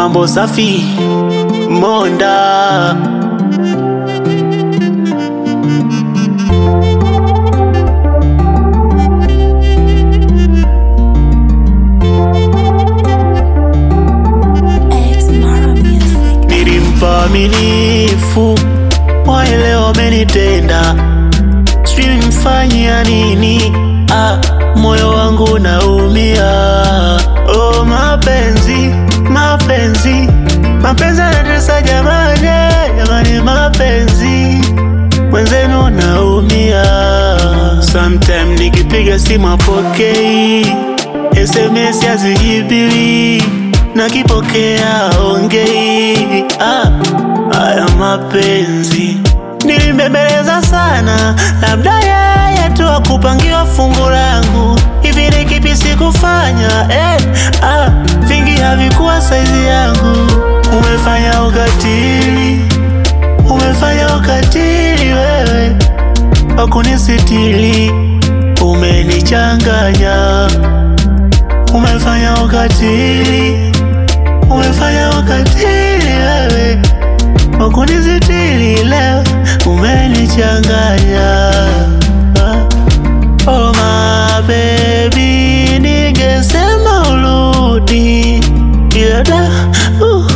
mambo safi Monda X Mara Music. nilimpa aminifu, waelewa wamenitenda, sijui nimfanyia nini. Ah, moyo wangu naumia. Oh, mapenzi mapenzi mapenzi yanatesa jamani, jamani, mapenzi mwenzenu naumia. Sometime nikipiga simu apokei, SMS hazijibiwi, nakipokea ongei. Ah, haya mapenzi nilimbembeleza sana, labda yeye tu akupangiwa fungu langu. Hivi ni kipi sikufanya? Eh, ah, vingi havikuwa saizi yangu. Umefanya ukatili, umefanya ukatili wewe wakunisitili, umenichanganya. Umefanya ukatili, umefanya ukatili wewe wakunisitili, leo umenichanganya. Oh my baby, ningesema urudi, ila da, uh,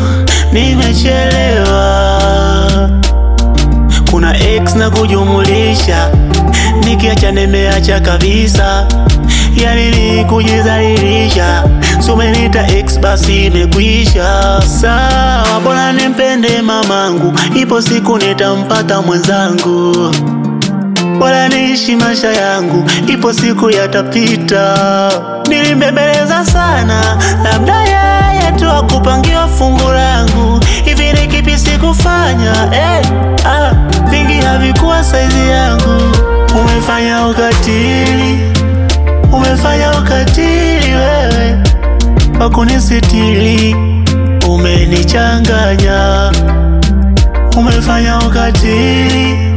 nimechelewa kuna x na kujumulisha, nikiacha nimeacha kabisa, yani ni kujizalilisha. Si umeniita x basi imekwisha. Sawa, bora nimpende mamangu, ipo siku nitampata mwenzangu. Bora niishi maisha yangu, ipo siku yatapita. Nilimbembeleza sana, labda yeye tu akupangiwa fungu langu. Hivi ni kipi sikufanya? Eh, ah, vingi havikuwa saizi yangu. Umefanya ukatili, umefanya ukatili wewe wakunisitili, umenichanganya. Umefanya ukatili